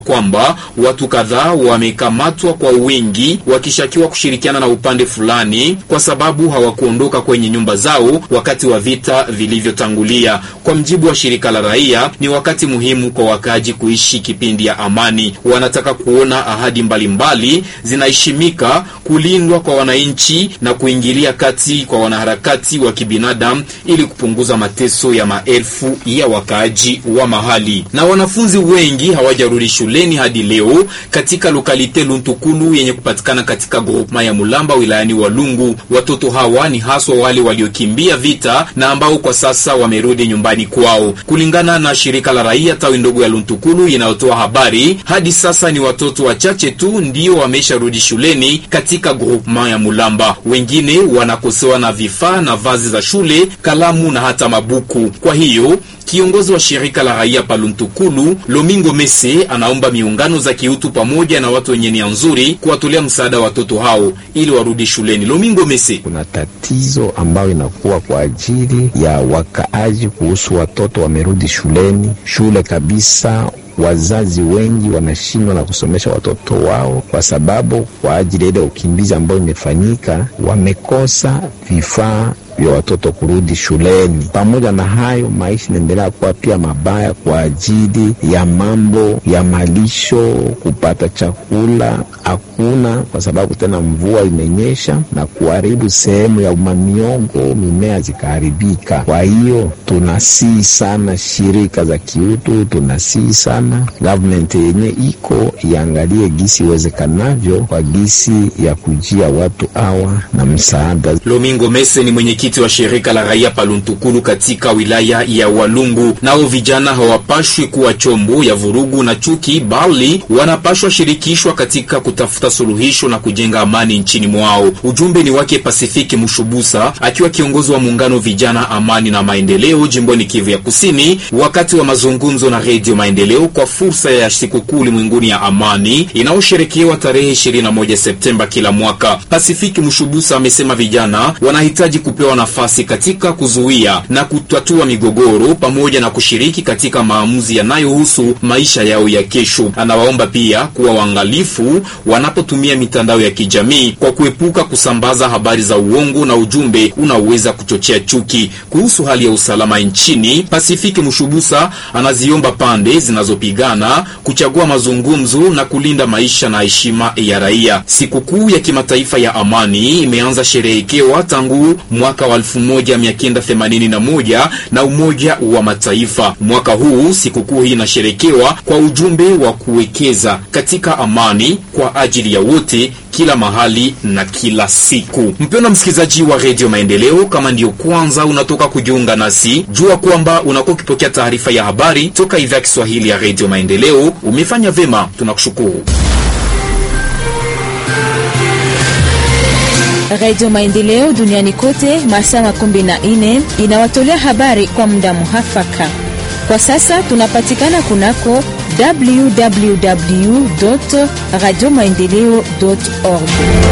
kwamba watu kadhaa wamekamatwa kwa wingi wakishakiwa kushirikiana na upande fulani kwa sababu hawakuondoka kwenye nyumba zao wakati wa vita vilivyotangulia. Kwa mjibu wa shirika la raia, ni wakati muhimu kwa wakaaji kuishi kipindi ya amani. Wanataka kuona ahadi mbalimbali zinaheshimika, kulindwa kwa wananchi na kuingilia kati kwa wanaharakati wa kibinadamu ili kupunguza mateso ya maelfu ya wakaaji wa mahali. Na wanafunzi wengi hawajarudi shuleni hadi leo katika lokalite Luntukulu yenye kupatikana katika groupema ya Mulamba wilayani Walungu. Watoto hawa ni haswa wale waliokimbia vita na ambao kwa sasa wamerudi nyumbani kwao. Kulingana na shirika la raia tawi ndogo ya Luntukulu inayotoa habari, hadi sasa ni watoto wachache tu ndio wamesharudi shuleni katika groupema ya Mulamba. Wengine wanakosewa na vifaa na vazi za shule, kalamu na hata mabuku. Kwa hiyo Kiongozi wa shirika la raia Paluntukulu Lomingo Mese anaomba miungano za kiutu pamoja na watu wenye nia nzuri kuwatolea msaada watoto hao ili warudi shuleni. Lomingo Mese: kuna tatizo ambayo inakuwa kwa ajili ya wakaaji kuhusu watoto wamerudi shuleni, shule kabisa wazazi wengi wanashindwa na kusomesha watoto wao kwa sababu kwa ajili ya ile ukimbizi ambayo imefanyika, wamekosa vifaa vya watoto kurudi shuleni. Pamoja na hayo, maisha inaendelea kuwa pia mabaya kwa ajili ya mambo ya malisho, kupata chakula hakuna, kwa sababu tena mvua imenyesha na kuharibu sehemu ya mamiongo, mimea zikaharibika. Kwa hiyo tunasihi sana shirika za kiutu, tunasihi sana government yenye iko iangalie gisi iwezekanavyo kwa gisi ya kujia watu hawa na msaada. Lomingo Mese ni mwenyekiti wa shirika la raia Paluntukulu katika wilaya ya Walungu. Nao vijana hawapashwi kuwa chombo ya vurugu na chuki, bali wanapashwa shirikishwa katika kutafuta suluhisho na kujenga amani nchini mwao. Ujumbe ni wake Pasifiki Mushubusa akiwa kiongozi wa muungano vijana amani na maendeleo jimboni Kivu ya Kusini, wakati wa mazungumzo na Redio Maendeleo kwa fursa ya sikukuu ulimwenguni ya amani inayosherekewa tarehe 21 Septemba kila mwaka. Pasifiki Mushubusa amesema vijana wanahitaji kupewa nafasi katika kuzuia na kutatua migogoro pamoja na kushiriki katika maamuzi yanayohusu maisha yao ya kesho. Anawaomba pia kuwa waangalifu wanapotumia mitandao ya kijamii kwa kuepuka kusambaza habari za uongo na ujumbe unaoweza kuchochea chuki. Kuhusu hali ya usalama nchini, Pasifiki Mushubusa anaziomba pande zinazopigana kuchagua mazungumzo na kulinda maisha na heshima ya raia. Sikukuu ya kimataifa ya amani imeanza sherehekewa tangu mwaka wa 1981 na Umoja wa Mataifa. Mwaka huu sikukuu hii inasherekewa kwa ujumbe wa kuwekeza katika amani kwa ajili ya wote kila mahali na kila siku. Mpendwa msikilizaji wa redio Maendeleo, kama ndiyo kwanza unatoka kujiunga nasi, jua kwamba unakuwa ukipokea taarifa ya habari toka idhaa ya Kiswahili ya redio Maendeleo. Umefanya vema, tunakushukuru. Radio Maendeleo duniani kote masaa makumi na nne inawatolea habari kwa muda muhafaka. Kwa sasa tunapatikana kunako www radio maendeleo org.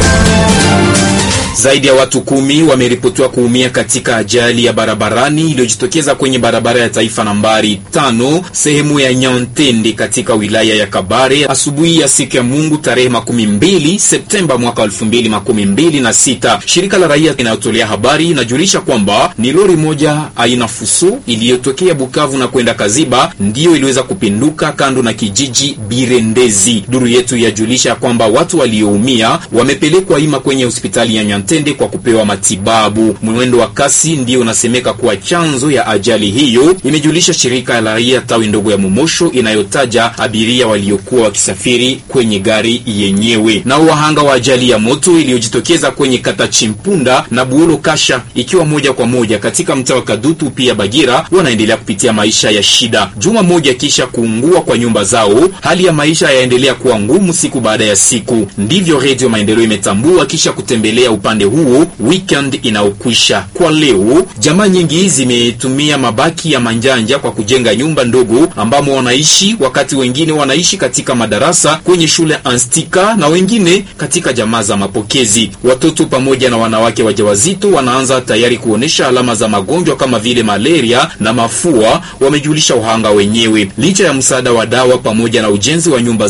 Zaidi ya watu kumi wameripotiwa kuumia katika ajali ya barabarani iliyojitokeza kwenye barabara ya taifa nambari tano sehemu ya Nyantende katika wilaya ya Kabare asubuhi ya siku ya Mungu tarehe makumi mbili Septemba mwaka elfu mbili makumi mbili na sita. Shirika la raia inayotolea habari inajulisha kwamba ni lori moja aina fuso iliyotokea Bukavu na kwenda Kaziba ndiyo iliweza kupinduka kando na kijiji Birendezi. Duru yetu yajulisha kwamba watu walioumia wamepelekwa ima kwenye hospitali ya Nyantende tende kwa kupewa matibabu. Mwendo wa kasi ndio unasemeka kuwa chanzo ya ajali hiyo, imejulisha shirika la raia tawi ndogo ya Momosho inayotaja abiria waliokuwa wakisafiri kwenye gari yenyewe. Nao wahanga wa ajali ya moto iliyojitokeza kwenye kata Chimpunda na Buolo Kasha, ikiwa moja kwa moja katika mtaa wa Kadutu pia Bagira, wanaendelea kupitia maisha ya shida. Juma moja kisha kuungua kwa nyumba zao, hali ya maisha yaendelea kuwa ngumu siku baada ya siku. Ndivyo Redio Maendeleo imetambua kisha kutembelea upande upande huo weekend inaokwisha. Kwa leo, jamaa nyingi zimetumia mabaki ya manjanja kwa kujenga nyumba ndogo ambamo wanaishi, wakati wengine wanaishi katika madarasa kwenye shule Anstika na wengine katika jamaa za mapokezi. Watoto pamoja na wanawake wajawazito wanaanza tayari kuonesha alama za magonjwa kama vile malaria na mafua, wamejulisha wahanga wenyewe. Licha ya msaada wa dawa pamoja na ujenzi wa nyumba